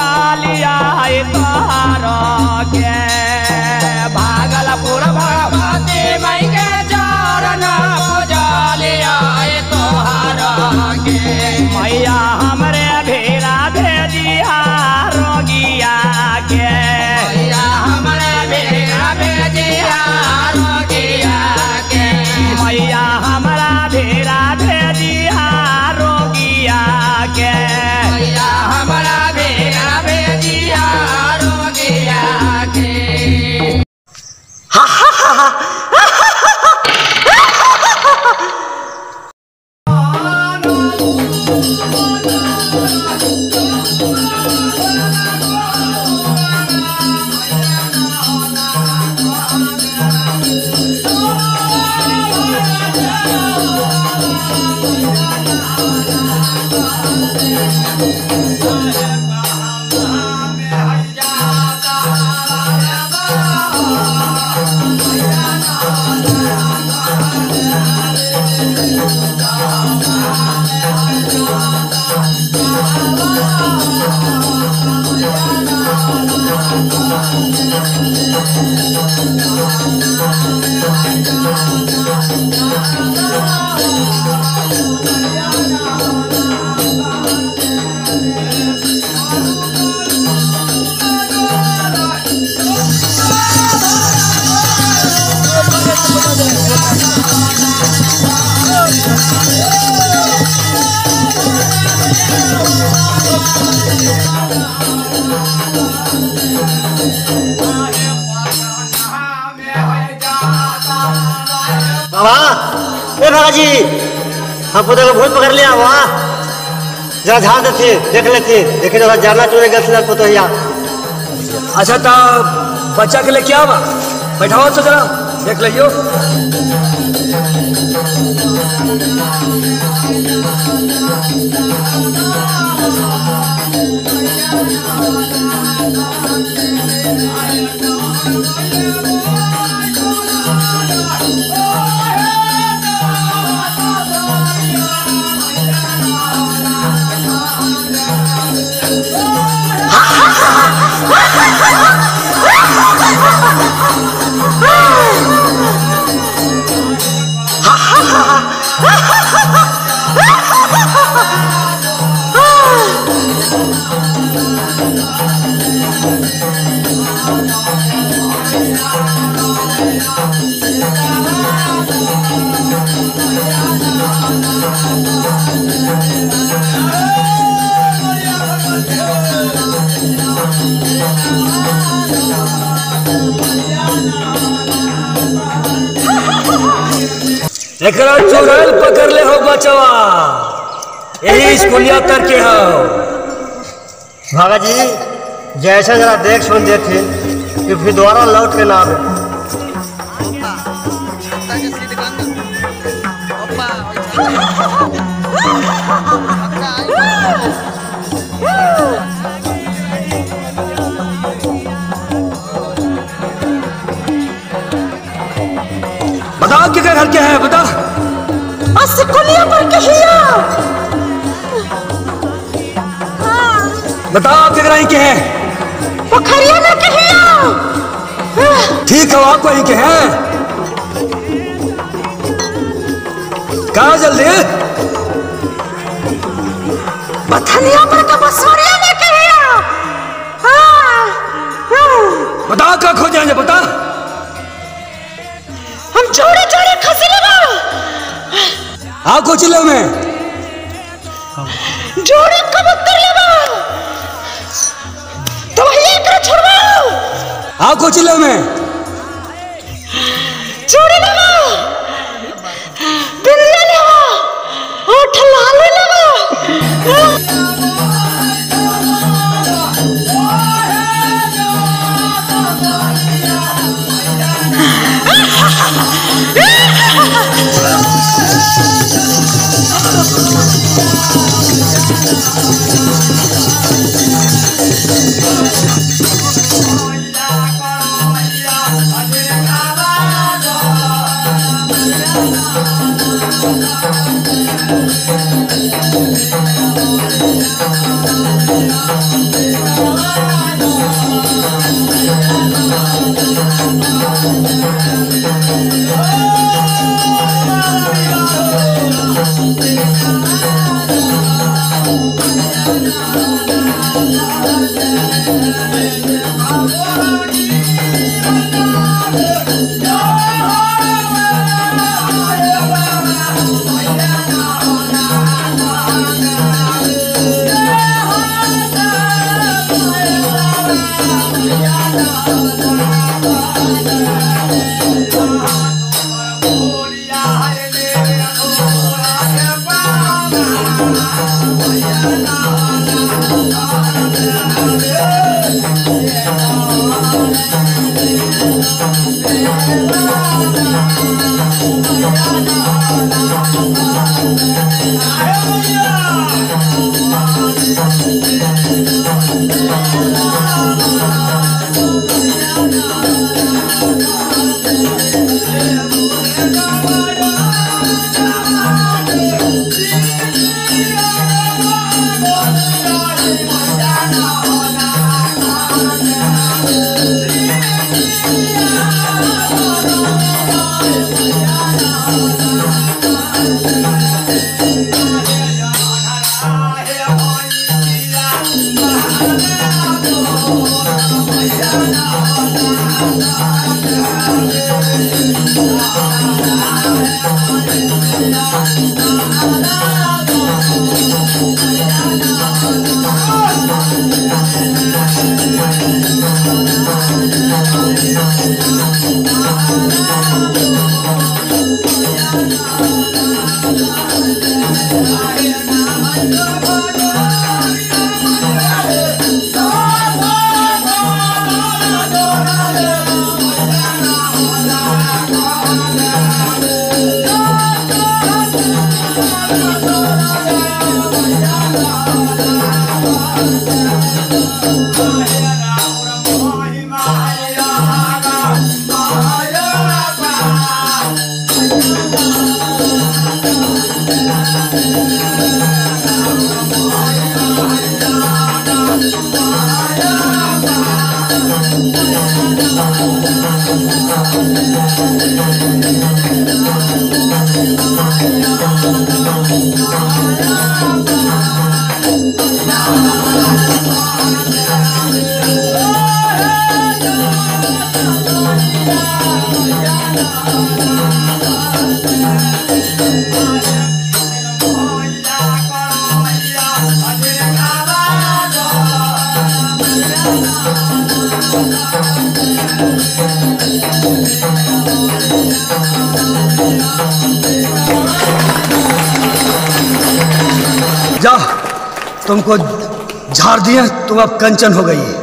पूजालिया तोहारो के भागलपुर भगवती मई के चरण पूजालिया तोहारो के मैया हमरे भेरा भेजिया रोगिया के मैया हमरे भेरा भेजिया रोगिया के मैया हमरा भेरा भेजिया रोगिया के मैया हमरा भेरा भेजिया रोगिया के बाबा ए बाबा जी हम पुत्र को भूत पकड़ लिया वहाँ जरा ध्यान देते देख लेते देखे जरा जाना चुने गल से पुतहिया अच्छा तो बच्चा के लिए क्या बा बैठाओ तो जरा देख लियो एकरा चुड़ैल पकड़ ले हो बचवा यही स्कूलिया करके हो बाबा जी जैसे जरा देख सुन देते कि फिर दोबारा लौट के ना आवे बताओ क्या घर के है बता अस्कुलिया पर कहिया बताओ क्या घर के है पोखरिया में कहिया ठीक है आपको ही के हैं कहा जल्दी बथनिया पर का बसोरिया में कहिया बताओ क्या खोजेंगे बता हम जोड़े जोड़े खसरे बा आपको चिल्लो में जोड़े कबूतर लेबा तो वही एकरा छोड़वाओ आपको चिल्लो में जोड़े लेबा बिल्ली लेबा ओठ लाल लेबा Thank जा तुमको झाड़ दिए तुम अब कंचन हो गई